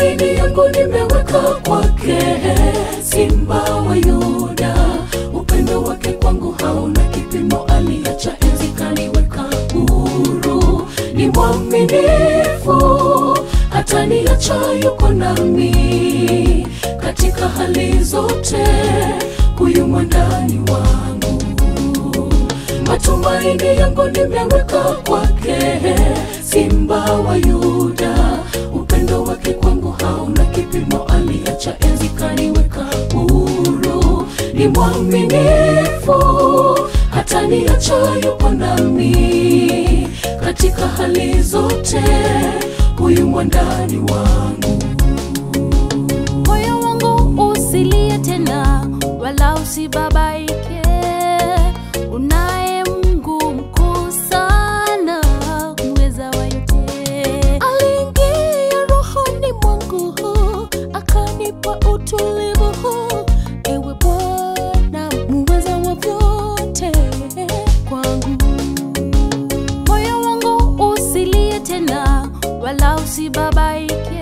Matumaini yangu nimeweka kwake, Simba wa Yuda. Upendo wake kwangu hauna kipimo, aliacha enzi kaniweka huru. Ni mwaminifu, hataniacha, yuko nami katika hali zote, huyu mwandani wangu matumaini yangu nimeweka kwake, Simba wa Yuda. Upendo wake kwangu hauna kipimo, aliacha enzi kaniweka huru. Ni mwaminifu, hataniacha, yupo nami katika hali zote, huyu mwandani wangu. moyo wangu usilie tena, wala usibabaike. Unaye Mungu mkuu sana, mweza wa yote. Aliingia rohoni mwangu, akanipa utulivu. Ewe Bwana, muweza wa vyote kwangu moyo wangu usilie tena, wala usibabaike.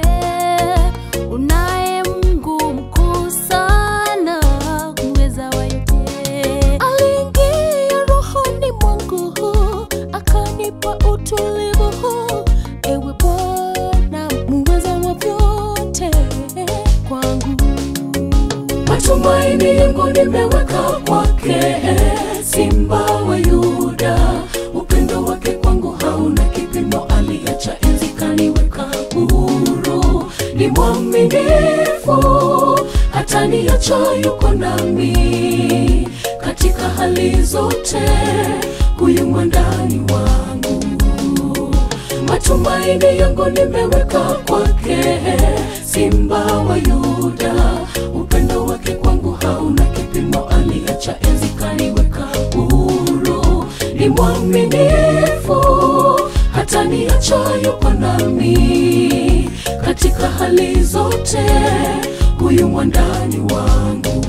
Unaye Mungu mkuu sana, mweza wa yote. Aliingia rohoni mwangu, akanipa utulivu. Ewe Bwana, muweza wa vyote kwangu. Matumaini yangu nimeweka kwake, Simba wa Yuda. Upendo wake kwangu hauna kipimo, aliacha enzi kaniweka huru. Ni mwaminifu, hataniacha, yuko nami katika hali zote, huyu mwandani wangu matumaini yangu nimeweka kwake, Simba wa Yuda. Upendo wake kwangu hauna kipimo, aliacha enzi kaniweka huru. Ni mwaminifu, hataniacha, yupo nami katika hali zote, huyu mwandani wangu.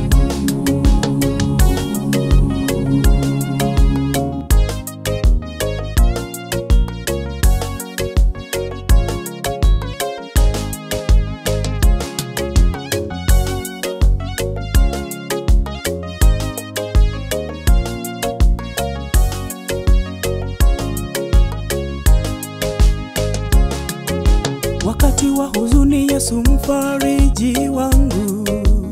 Wakati wa huzuni, Yesu mfariji wangu.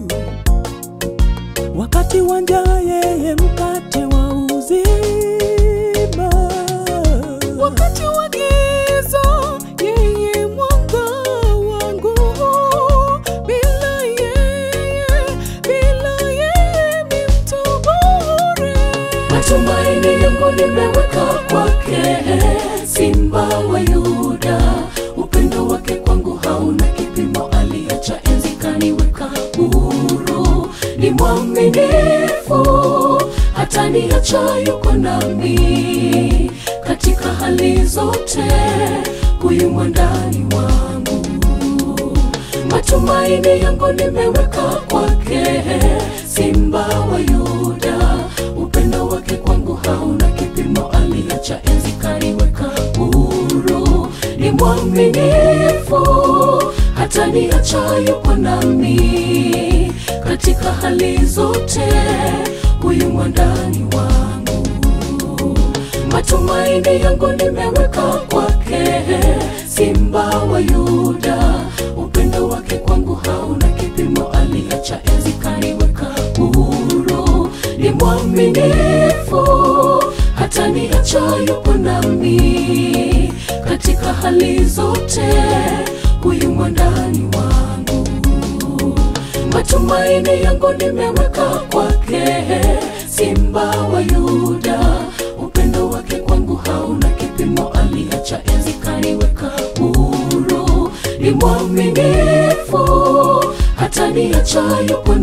Wakati wa njaa, yeye mkate wa uzima. Wakati wa giza, yeye mwanga wangu. Bila yeye, bila yeye mi mtu bure. Matumaini yangu nimeweka kwake, Simba wa Yuda. Upendo wake kwangu hauna kipimo, aliacha enzi kaniweka huru. Ni mwaminifu, hataniacha, yuko nami katika hali zote, huyu mwandani wangu matumaini yangu nimeweka kwake, Simba wa Yuda. Upendo wake kwangu hauna kipimo, aliacha enzi kaniweka huru. Ni mwaminifu, hataniacha, yupo nami katika hali zote, huyu mwandani wangu matumaini yangu nimeweka kwake, Simba wa Yuda. Upendo wake kwangu hauna kipimo, aliacha enzi kaniweka huru. Ni mwaminifu, hataniacha, yupo nami katika hali zote, huyu mwandani wangu matumaini yangu nimeweka kwake, Simba wa Yuda. Upendo wake kwangu hauna kipimo, aliacha enzi kaniweka huru. Ni mwaminifu, hataniacha, yupo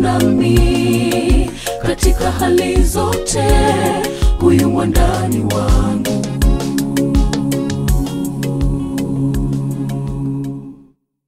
nami katika hali zote, huyu mwandani wangu